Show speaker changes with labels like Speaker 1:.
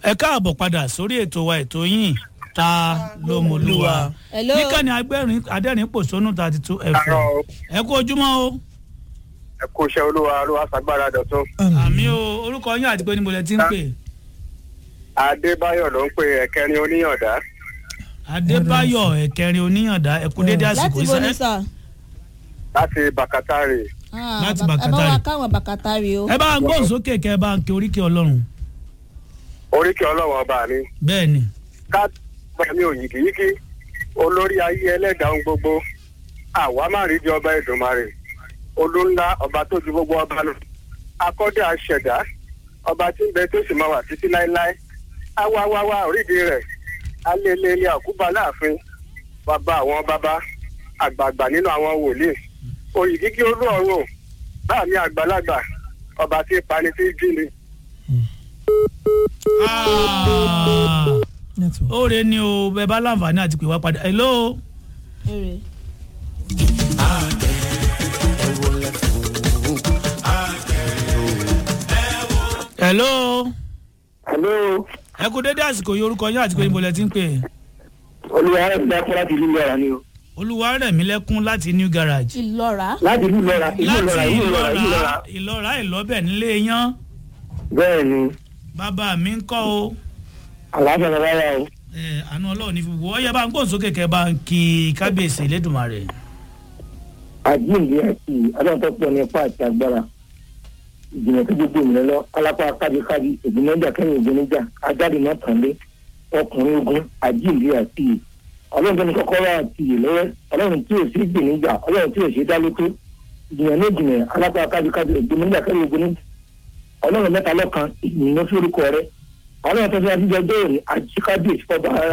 Speaker 1: ẹ káàbọ̀ padà sórí ètò wa ètò yín ta ló mú lúwa
Speaker 2: Hello.
Speaker 1: níkànnì agbẹ́rin adẹ́rìn pòṣónú thirty two fm
Speaker 3: Àárọ̀.
Speaker 1: ẹ kú ojúmọ́ o
Speaker 3: ẹ kú iṣẹ́ olúwa olúwa sagbára dọ̀tún.
Speaker 1: àmì o orúkọ yín àti pé níbo lẹ ti ń pè
Speaker 3: adébáyọ̀ ló ń pe ẹ̀kẹrin oníyànda
Speaker 1: adébáyọ̀ ẹ̀kẹrin oníyàndá ẹ kú dédé àsìkò
Speaker 2: láti bo ní
Speaker 1: iṣẹ́
Speaker 2: sà.
Speaker 3: láti bàkátàrè.
Speaker 2: Ah,
Speaker 1: Láti
Speaker 2: bak- ẹ bá wa
Speaker 1: Bàkátàrí.
Speaker 2: káwọn bàkátàrí o.
Speaker 1: ẹ bá ń gbóhùn sókè kẹ ẹ bá ń ké oríkè ọlọ́run
Speaker 3: oríkì ọlọ́wọ́n ọba mi
Speaker 1: bẹ́ẹ̀ ni
Speaker 3: ká gbà mí ò yìkìyìkì olórí ayé ẹlẹ́dàá ohun gbogbo àwa má rí di ọba Èdùmàrè olúńlá ọba tó ju gbogbo ọba lọ akọ́dé àṣẹ̀dá ọba tí ń bẹ tó sì máa wà títí láéláé awáwáwá orídìí rẹ̀ alẹ́lẹ́lẹ́ àkúbà láàfin bàbá àwọn bàbá àgbààgbà nínú àwọn wòlíì òyìgígí olú ọ̀run báà mi àgbàlagbà ọba tí pani tí jí ni.
Speaker 1: Ah, ó re ni o bẹ bá láǹfààní àti pè wá padà hello
Speaker 2: Èrè.
Speaker 1: hello
Speaker 3: hello
Speaker 1: ẹ kú dédé àsìkò yìí orúkọ yín àti pé níbo lẹ ti ń pè
Speaker 3: olùwà rẹ̀ fẹ́ láti ìlú lọ́ra ni o.
Speaker 1: olúwarẹ̀mílẹ́kún láti new garage
Speaker 2: ìlọ́ra.
Speaker 3: láti ìlú lọ́ra ìlú lọ́ra
Speaker 1: láti
Speaker 3: ìlú lọ́ra ìlú lọ́ra.
Speaker 1: ìlọ́ra ìlọ́ra ìlọ́bẹ̀ nílé yán
Speaker 3: bẹ́ẹ̀ ni
Speaker 1: bàbá mi ń kọ́ o
Speaker 3: àlàáfíà bàbá wa o.
Speaker 1: ẹ àánú ọlọ́run ní fífi wọ́ ọ́ yẹ bá ń gbóhùn sókè kẹ́ bá ń kí kábíyèsí elédùnmarè
Speaker 3: àjíǹde àti adáǹtọ́pọ̀ ní ipá àti agbára ìjìnlẹ̀ tó gbogbo ìrìn lọ alápá kábíkábí ògbónájà kẹ́yìn ògbónájà ajáde náà tàn lé ọkùnrin ogun àjíǹde àti ìyè ọlọ́run tó ní kọ́kọ́rọ́ àti ìyè lọ́wọ́ ọlọ́run tí ò sí gbèníjà ọlọ́run tí ò sí dálótó ìjìnlẹ̀ ní ìjìnlẹ̀ alápá kábíkábí ògbónájà kẹ́yìn ògbónájà ọlọ́run mẹ́ta lọ́kan ìyìn ló fi orúkọ rẹ ọlọ́run tó fi adíjọ́ dé òní àjíkábíyèsí fọba